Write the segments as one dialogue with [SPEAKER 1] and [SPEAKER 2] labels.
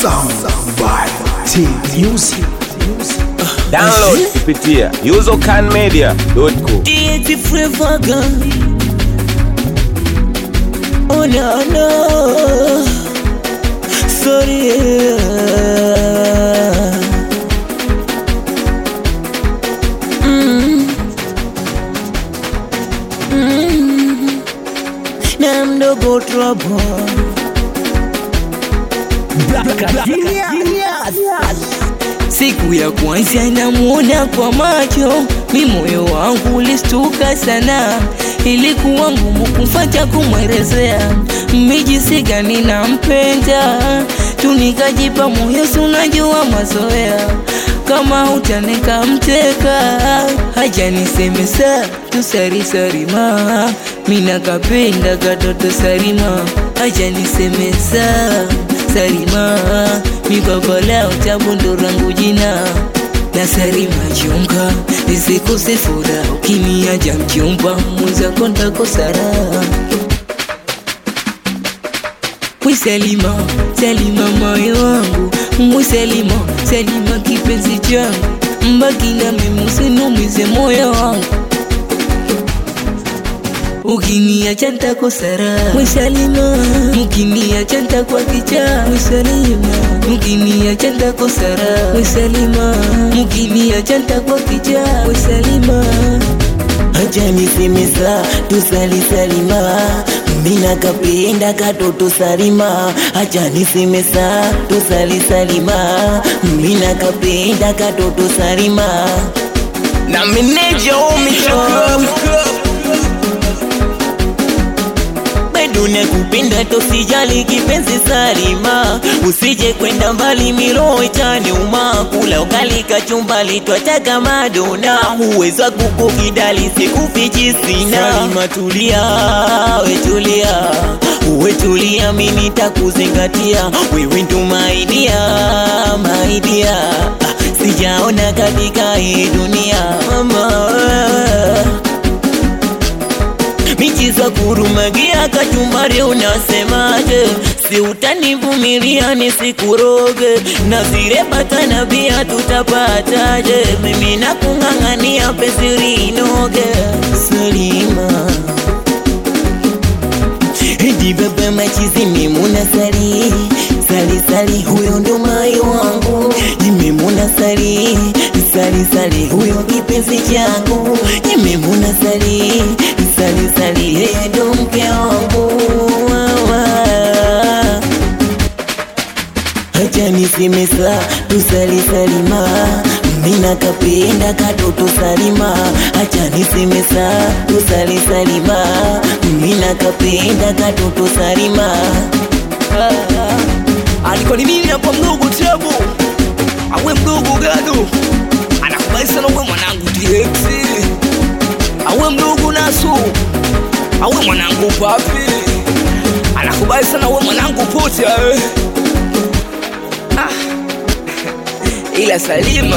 [SPEAKER 1] Sound by T Music.
[SPEAKER 2] Download kupitia usercanmedia.com.
[SPEAKER 3] Deity Flavor Gun. Oh no no, sorry. Mm. Mm. Na mdogo trouble. Siku ya kwanza namuona kwa macho, mi moyo wangu ulistuka sana. Ilikuwa ngumu kumfata kumwelezea mijisi gani nampenda, tu nikajipa moyo, si unajua mazoea kama utanika mteka, haja niseme saa tusari sarima, mina kapenda katoto sarima, haja niseme saa sarima, mikokola utabu ndo rangu jina na sarima chunga nisikose furaha ukiniaja mchumba mwenzako ntakosara Mwisalima, Salima moyo wangu, Mwisalima, Salima kipenzi changu, mbaki na mimi usinumize moyo wangu. Ukiniacha nitakosara Mwisalima, ukiniacha nitakuwa kichaa Mwisalima, ukiniacha nitakosara Mwisalima, ukiniacha nitakuwa kichaa Mwisalima.
[SPEAKER 4] Acha niseme saa tusali salima, mina kapenda katoto salima. Acha niseme saa tusali salima, mina kapenda katoto salima.
[SPEAKER 3] Na meneja umicho
[SPEAKER 4] bado nakupenda tosijali kipenzi Salima, usije kwenda mbali miro itaniuma. Kula ugali kachumbali twataka madona, huweza kukukidali sikufichi sina. Salima tulia, we tulia, we tulia, mimi nitakuzingatia wewe ndo maidia, maidia sijaona katika hii dunia mama michiza kurumagia kachumbari unasemaje? Si utanivumilia nisikuroge na zile bata na bia tutapataje? Mimi nakung'ang'ania penzi linoge Salima Edi baba machizi mimuna sali sali sali, huyo ndo mai wangu. Nimemuna sali sali sali, huyo kipenzi changu. Nimemuna sali sali sali, yeye ndo mke wangu. Wawa. Acha niseme saa tusali salima, mina kapenda katoto salima. Acha niseme saa tusali salima, mina kapenda katoto salima.
[SPEAKER 3] Alikuwa ni mimi hapa mdogo Tebu, awe mdogo Gado anakubali sana, uwe mwanangu DX, awe mdogo Nasu, awe mwanangu Papi anakubali sana, uwe mwanangu Pocha eh. ah. ila Salima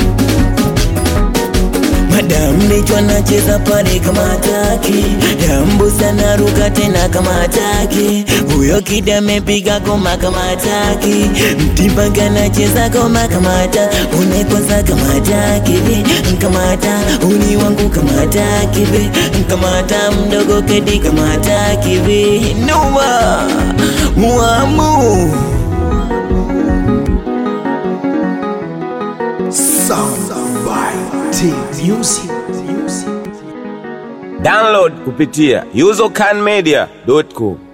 [SPEAKER 4] Madam Necho anacheza pale kama hataki, Dambo sana ruka tena kama hataki, huyo kida amepiga goma kama hataki, Mtimbanga anacheza goma kama hata, unaikwaza kama hataki vi, kama hata uni wangu kama hataki vi, kama hata mdogo kedi kama hataki vi, noma muamu
[SPEAKER 1] Sound by T Music.
[SPEAKER 2] Download kupitia usercanmedia.com.